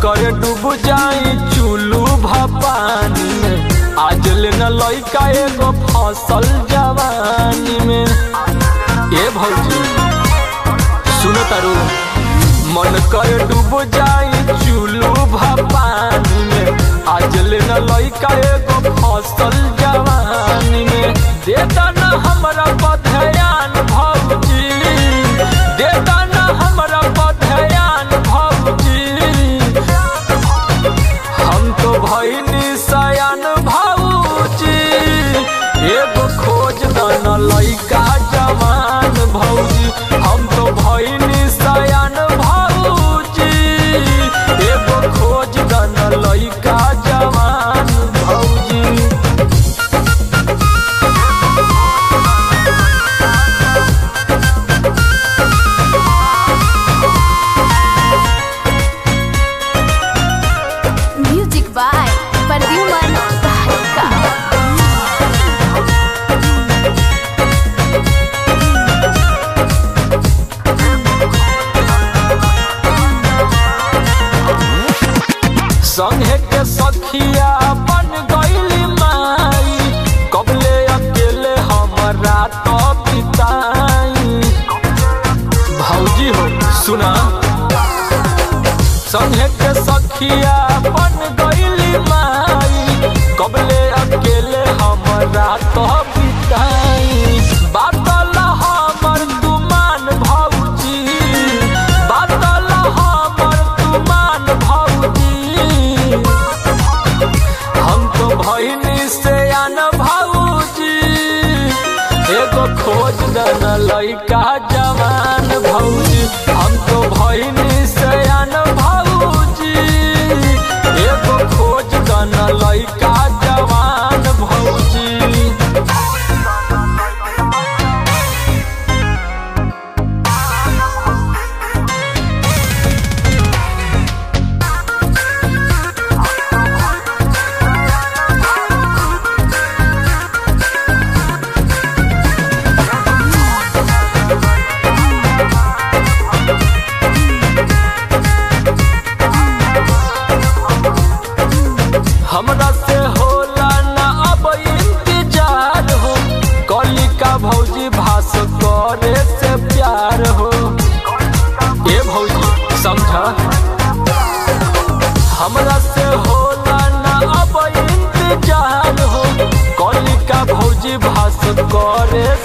करे डूब जाई चुलू भपानी में आज ले न लइका एगो फसल जवानी में ए भौजी सुनो तारू मन करे डूब जाई चुलू भपानी में आज ले न लइका एगो फसल जवानी में देता न हमरा बधयान भौजी देता न हमरा बधयान भौजी हम तो भइनी सयान भौजी एगो खोज दन लइका जवान भौजी हम तो भइनी सयान भौजी एगो खोज दन लइका जवान भौजी Music by Perdiuman Baharika. संगे के सखिया बन गईली माई कबले अकेले हमरा तो बिताई भौजी हो सुना संगे के सखिया बन गईली माई कबले अकेले हमरा तो बिताई बातल हमर तुमान भौजी बातल हमर तुमान भौजी हम तो भइनी से आन भौजी एगो खोज दन लइका जवान भौजी हम तो भइनी से आन भौजी एगो खोज दन लइका जवान भौजी हमरा से होला ना अब इंतजार हो कलिका भौजी भास करे से प्यार हो ए भौजी समझा हमरा से होला ना अब इंतजार हो कलिका भौजी भास करे